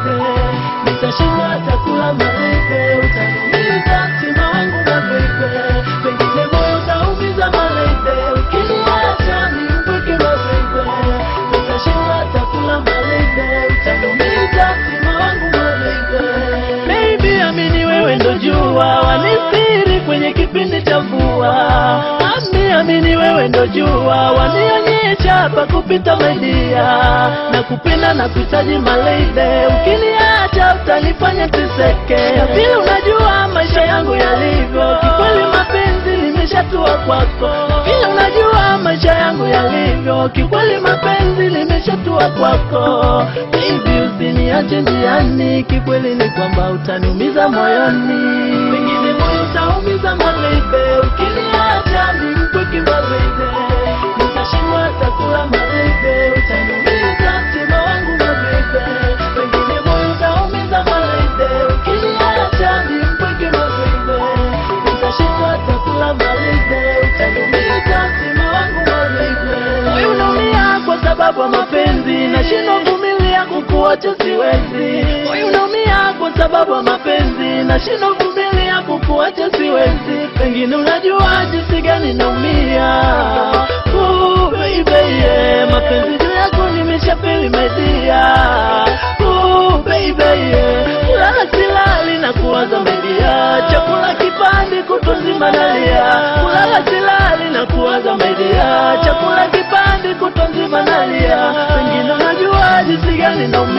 baby, nitashindwa hata kula baby, utaniumiza mtima wangu na baby, pengine moyo utaumiza baby, ukiniacha nimpweke baby, nitashindwa hata kula baby, utaniumiza mtima wangu na baby. Baby, amini wewe ndo jua wanisiri kwenye kipindi cha mvua. Ami, amini wewe ndo jua wanionyesha pa kupita media na kupenda na kuhitaji malebe. Ukiniacha utanifanya teseke, na vile unajua maisha yangu yalivyo. Kikweli mapenzi limeshatua kwako, na vile unajua maisha yangu yalivyo. Kikweli mapenzi limeshatua kwako, baby usiniache njiani. Kikweli ni kwamba utaniumiza moyoni, pengine moyo utaumiza malebe. Ukiniacha nimpweke malebe, nitashindwa hata kula malebe. Utaniumiza mtima wangu malebe, pengine moyo utaumiza malebe. Ukiniacha nimpweke malebe, nitashindwa hata kula malebe. Utaniumiza mtima wangu malebe. Moyo unaumia kwa sababu ya mapenzi, nashindwa kuvumilia kukuacha siwezi. Moyo unaumia kwa sababu ya mapenzi, nashindwa kuvumilia kukuacha siwezi. Pengine unajua jinsi gani naumia. Ooh, baby, yeah. Mapenzi juu yako nimeshafeli my dear. Ooh, baby, yeah. Kulala silali na kuwaza my dear. Chakula kipandi kutwa nzima nalia. Kulala silali na kuwaza my dear. Chakula kipandi kutwa nzima nalia. Pengine unajua jinsi gani naumia.